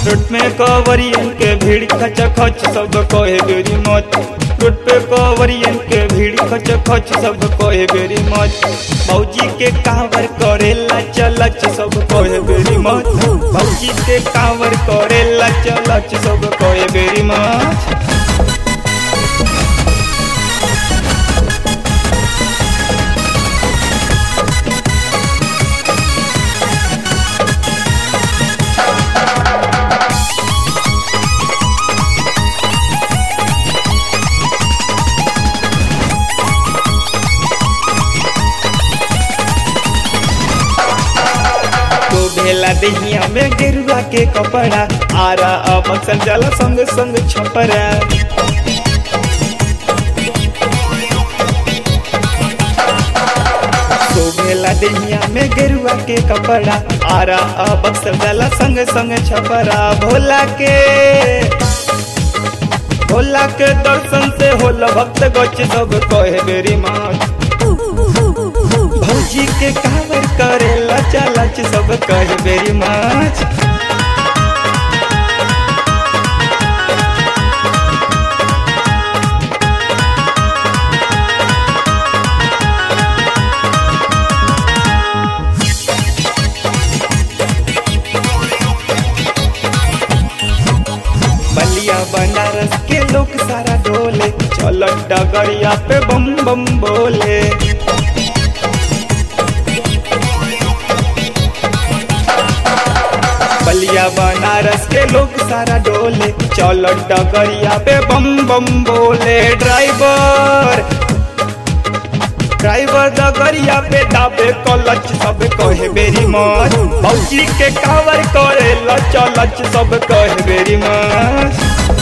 road में कवरियन के भीड़ खच खच सब कहे बेरी मत रोड पे कवरियन के भीड़ खच खच सब कहे बेरी मत भौजी के कांवर करे लच लच सब कहे बेरी मत भौजी के कांवर करे लच लच सब कहे बेरी मत तो भेला दहिया में गेरुआ के कपड़ा आरा अब अक्सर जाला संग संग छपरा तो भेला दहिया में गेरुआ के कपड़ा आरा अब अक्सर जाला संग संग छपरा भोला के भोला के दर्शन से होला भक्त गच सब कहे बेरी माँ भौजी के कावर करे लचा लच सब कहे बेरी माछ बलिया बनारस के लोग सारा डोले चल डगरिया पे बम बम बोले बलिया बनारस के लोग सारा डोले चल डगरिया पे बम बम बोले ड्राइवर ड्राइवर डगरिया पे दाबे कलच सब कहे बेरी मत भौजी के कावर करे लच लच सब कहे बेरी मत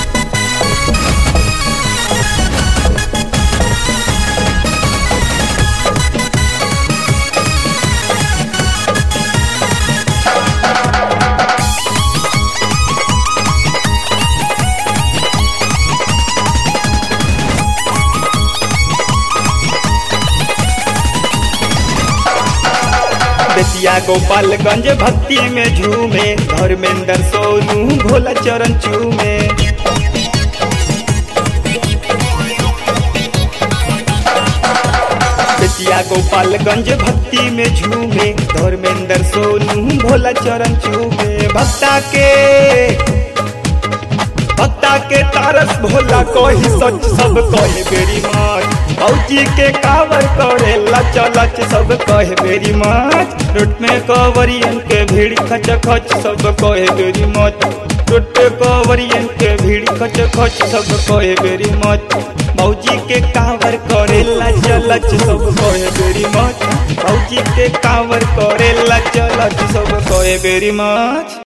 बेतिया गोपालगंज भक्ति में झूमे धर्मेंद्र सोनू भोला चरण चूमे बेतिया गोपालगंज भक्ति में झूमे धर्मेंद्र सोनू भोला चरण चूमे भक्ता के भक्ता के तारस भोला कही सच सब कहे बेरी माच भौजी के कावर करे लच लच सब कहे बेरी माच रोड में कवरियन के भीड़ खच खच सब कहे बेरी मत रोड पे कवरियन के भीड़ खच खच सब कहे बेरी मत भौजी के कावर करे लच लच सब कहे बेरी मत भौजी के कावर करे लच लच सब कहे बेरी मच